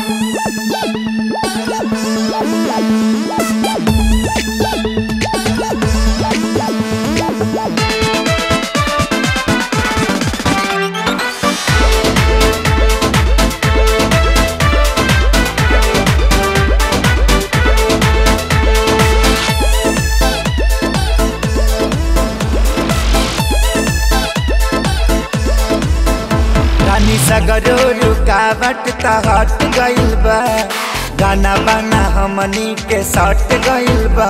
रानी सगरो रुकावट त हट गइल बा गाना बाना हमनी के सट गइल बा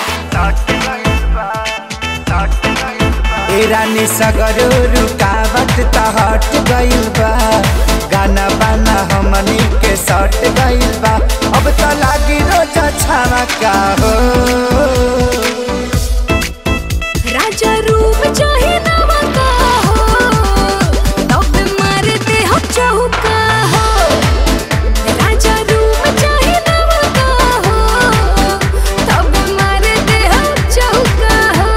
ए रानी सगरो रुकावट त हट गइल बा गाना बाना हमनी के सट गइल बा अब त लागी रोज छावा का हो राजा रूप चाहे नवा का हो तब मारते हो चौका हो राजा रूप चाहे नवा का हो तब मारते हो चौका हो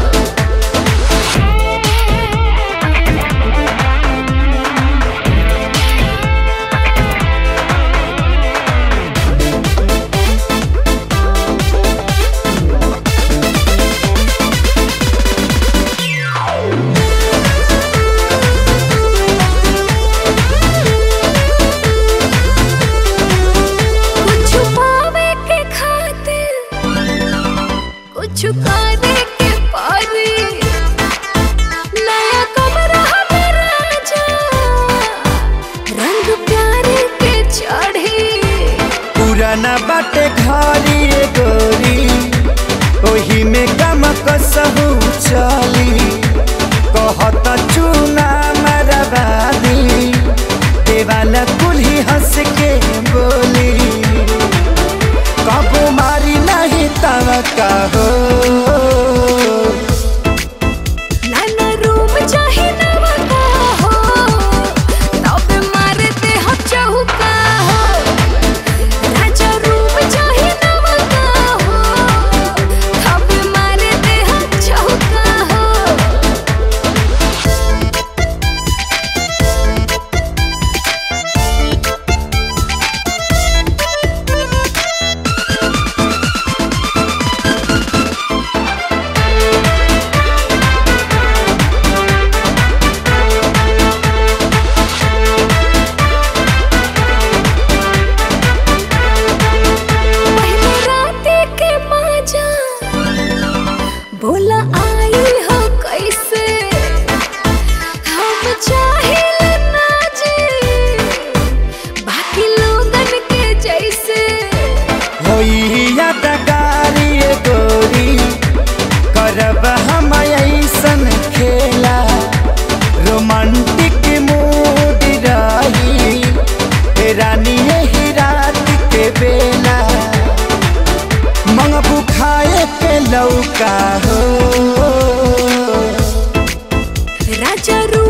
कुछ पावे के खातिर कुछ करे के पारी नया कमरा हमें राजा रंग प्यारे के चढ़ी पुराना बाटे घरी रे गोरी ओही में गम कसहु चली कहत चूना मरबादी देवाला कुल्ही हंस के बोली कबो मारी नहीं तव हो नाना रूम चाहे नवा का हो तब मारते हो चौका हो राजा रूम चाहे नवा का हो तब मारते हो चौका हो पहले राते के माजा बोला आई हो कैसे हम चाहिए ना जी बाकी लोगन के जैसे होई यादगारी रे गोरी करब हम ऐसन खेला रोमांटिक मूड रही ए रानी यही रात के बेला मंगबू खाए के लौका हो राजा रू